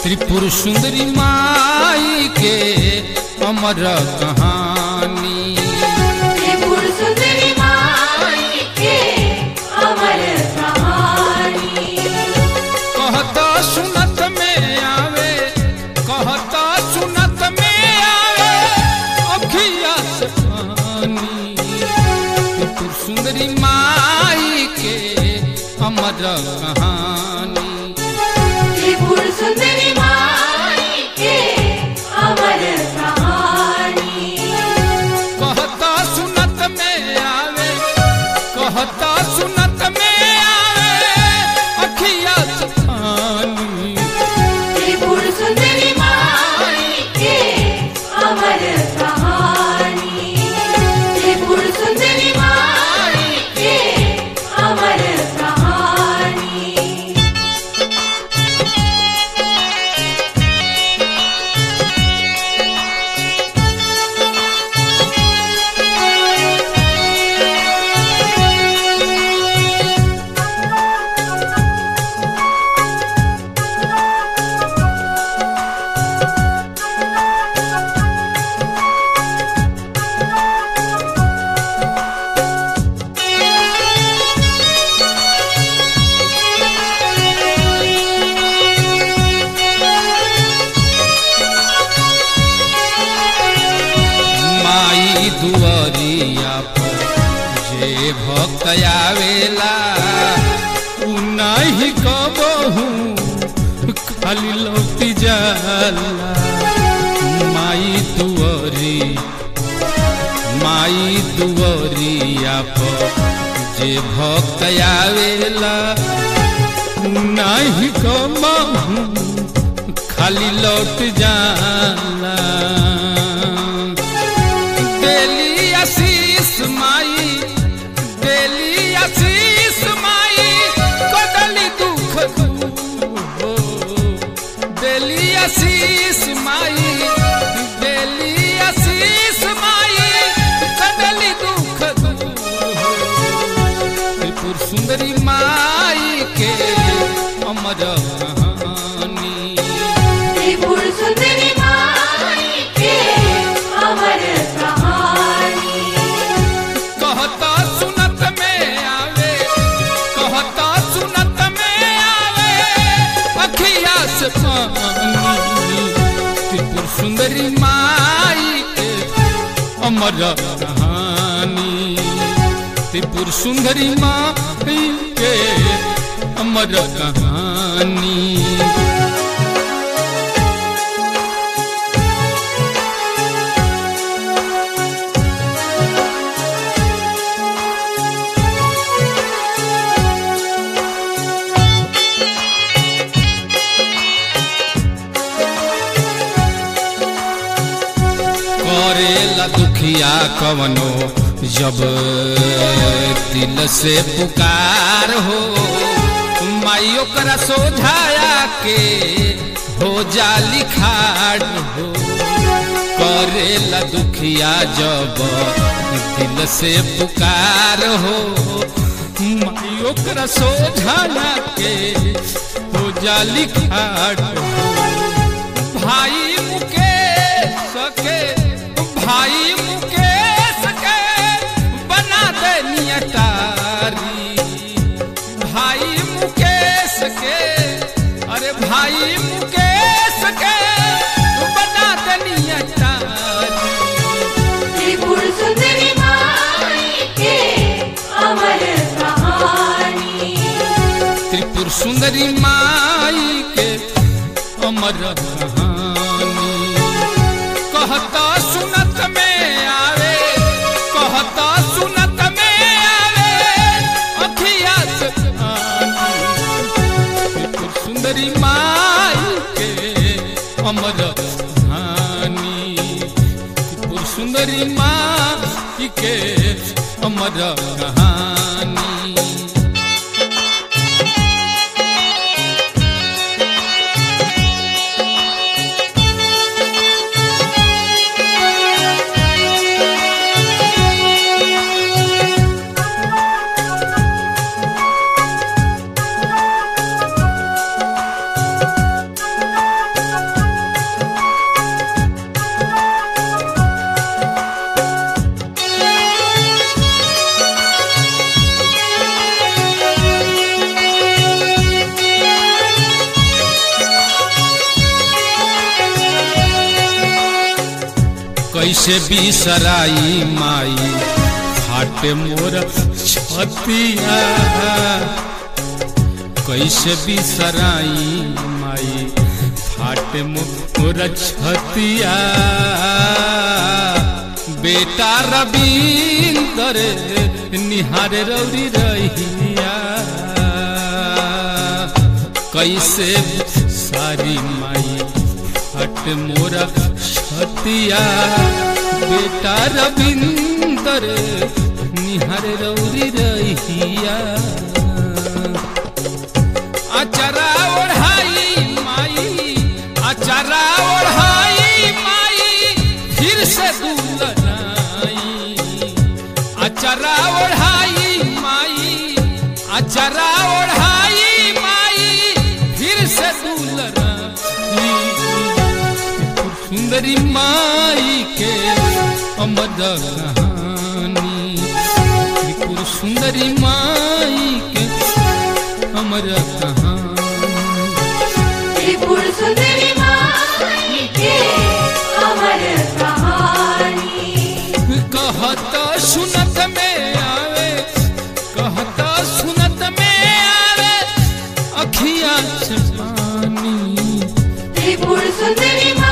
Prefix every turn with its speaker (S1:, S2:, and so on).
S1: त्रिपुर सुंदरी माई के अमर कहानी
S2: त्रिपुर सुंदरी माई के अमर कहानी
S1: कहता सुनत में आवे कहता सुनत में आवे अखिया से पानी त्रिपुर सुंदरी माई के अमर कहानी
S2: त्रिपुर सुंदरी माई के अमर कहानी
S1: कहता सुनत में आवे कहता सुनत में आवे अखिया से पानी
S2: त्रिपुर सुंदरी माई के अमर कहानी त्रिपुर सुंदरी माई के अमर कहानी
S1: माई दुआरिया पर जे भक्त आवेला उ नहीं कबहू खाली लौटी जाला माई दुआरी माई दुआरिया पर जे भक्त आवेला उ नहीं कबहू खाली लौट जाला देली आशीष माई देली आशीष माई कदली दुख दूर हो देली आशीष माई देली आशीष माई कदली दुख दूर हो त्रिपुर सुंदरी माई के अमर कहानी
S2: त्रिपुर सुंदरी माई के अमर कहानी
S1: कहता सुनत में आवे कहता सुनत में आवे अखिया से पानी त्रिपुर सुंदरी माई के अमर कहानी त्रिपुर सुंदरी माई के अमर कहानी करेला दुखिया कवनो जब दिल से पुकार हो माई ओकरा सोझाया के हो जा लिखाड़ हो करेला दुखिया जब दिल से पुकार हो माई ओकरा सोझाया के हो जा लिखाड़ हो भाई मुकेश के भाई मुकेश के बना दे नियतारी भाई मुकेश के अरे भाई मुकेश के बना दे नियतारी
S2: त्रिपुर सुंदरी माई के अमर कहानी
S1: त्रिपुर सुंदरी माई के अमर कहानी कहता सुनत में आवे कहता सुनत में आवे अखिया से पानी। त्रिपुर सुंदरी माई के अमर कहानी त्रिपुर सुंदरी माई के अमर कहानी कैसे बिसराई माई फाटे मोर छतिया कैसे बिसराई माई फाटे मोर छतिया बेटा रविंदर निहार रौरी रहिया कैसे सारी माई हट मोरा छतिया बेटा रविंदर निहार रौरी रहिया अचरा ओढ़ाई माई अचरा ओढ़ाई माई फिर से दुलनाई अचरा ओढ़ाई माई अचरा ओढ़ाई माई फिर से दुलनाई सुंदरी माई के अमर कहानी त्रिपुर सुंदरी माई के अमर कहानी
S2: त्रिपुर सुंदरी माई के अमर कहानी
S1: कहत सुनत में आवे कहत सुनत में आवे अखिया से पानी
S2: त्रिपुर सुंदरी